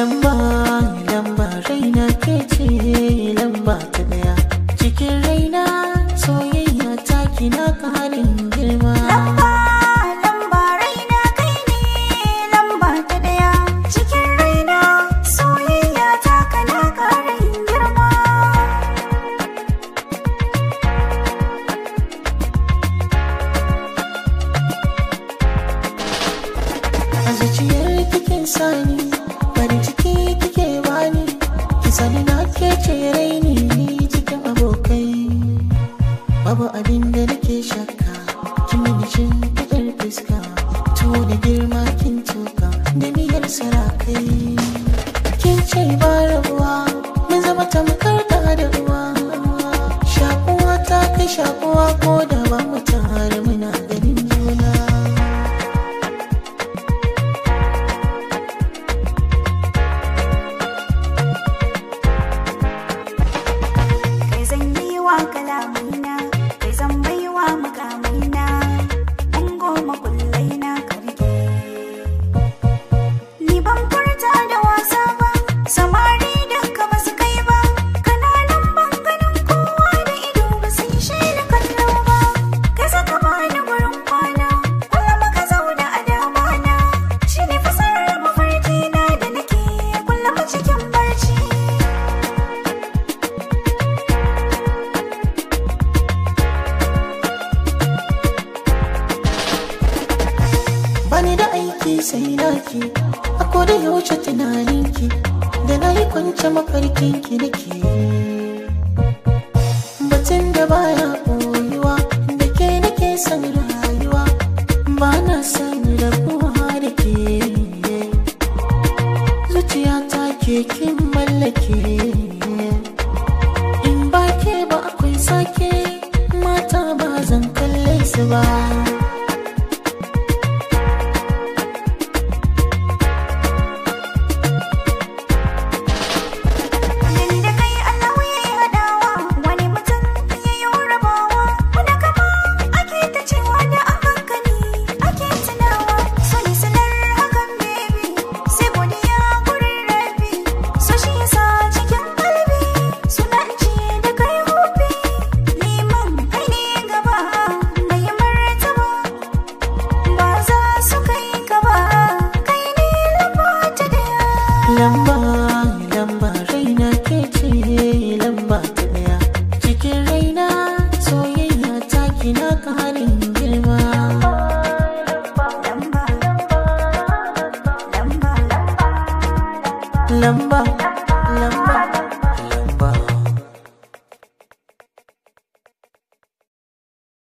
lamba lamba raina ke ce lamba ta daya cikin raina soyayya ta kina karin girma Lamba, lamba raina kai ne lamba ta daya cikin raina soyayya ta kana ƙarin girma. a zuciyar kikin sani farin ciki kike bani ki sani na ke ce raini cikin abokai babu abin da nake shakka kin mini cin kudin fuska tuwo da girma kin tuka da miyar sarakai kin ce ba rabuwa mun zama tamkar da da uwa shakuwa ta kai shakuwa ko da ba mu tare muna ganin juna Kai zan yi wa kalamina, kai zan bai wa makamina, an goma kullai na karge. Ni ban furta da wasa ba, samari duka ba su kai ba, kananan ganin kowa da ido ba su yi shaida kallo ba. Kai saka bani gurin kwana, kullum ka zauna a damana, shi ne fasarar mafarkina da nake kullum cikin barci. bani da aiki sai naki a koda yaushe tunaninki da na yi kwance mafarkinki nake batun da baya koyuwa da ke nake son rayuwa ba na son rabuwa da ke zuciya ta ke kin mallake in ba ke ba akwai sake mata ba zan kalle su ba Yanda kai Allah ya yi haɗawa wani mutum ya yi rabawa wani kama ake ta cewa da a hankali ake tunawa so ni sanar hakan baby sai godiya gurin rabi so shi yasa cikin kalbi suna ce da kai hobi neman kai ne gaba mai martaba ba za su kai ka ba kai ne lamba ta daya lamba lamba raina ke ce lamba ta daya cikin raina soyayya ta kina karin girma lamba lamba lamba lamba